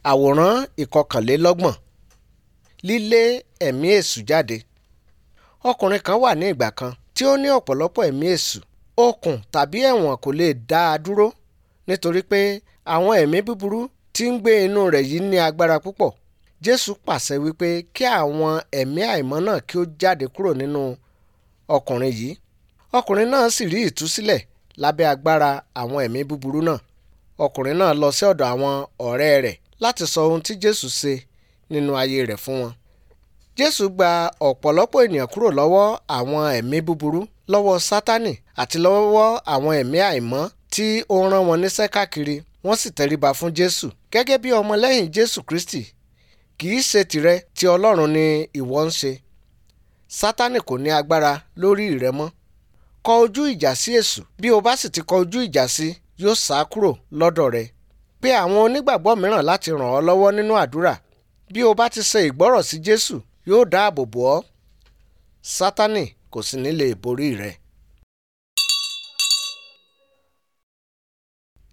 àwòrán ìkọkànlélọ́gbọ̀n lílé ẹ̀mí èṣù jáde ọkùnrin kan wà ní ìgbà kan tí ó ní ọ̀pọ̀lọpọ̀ ẹ̀mí èṣù okùn tàbí ẹ̀wọ̀n kò lè dá a dúró nítorí pé àwọn ẹ̀mí búburú tí ń gbé inú rẹ̀ yìí ní agbára púpọ̀ jésù pàṣẹ wípé kí àwọn ẹ̀mí àìmọ́ náà kí ó jáde kúrò nínú ọkùnrin yìí ọkùnrin náà sì rí ìtúsílẹ̀ lábẹ́ agbára àwọn ẹ̀mí búburú náà ọkùnrin náà lọ sí ọ̀dọ̀ àwọn ọ̀rẹ́ rẹ̀ láti sọ ohun tí jésù ṣe nínú ayé rẹ̀ fún wọn jésù gba ọ̀pọ̀lọpọ̀ ènìyàn kúrò lọ́wọ́ àwọn ẹ̀mí búburú lọ́wọ́ sátánì àti lọ́wọ́ àwọn ẹ̀mí àìmọ́ tí ó rán wọn níṣẹ́ káàkiri wọ́n sì tẹríba fún jésù gẹ́gẹ́ bí ọmọlẹ́yìn jésù kristi kì í ṣe tìrẹ tí ọlọ́run ni ìwọ ń ṣe sátánì kò ní agbára lórí rẹ mọ́ kọ ojú ìjà sí èṣù bí o bá sì ti kọ ojú ìjà sí yóò sá kúrò lọ́dọ̀ rẹ pé àwọn onígbàgbọ́ mìíràn láti ràn ọ́ lọ́wọ́ nínú àdúrà bí o bá ti ṣe ìgbọ́rọ̀ sí jésù yóò dáàbò bò ọ́ sátánì kò sì ní lè borí rẹ.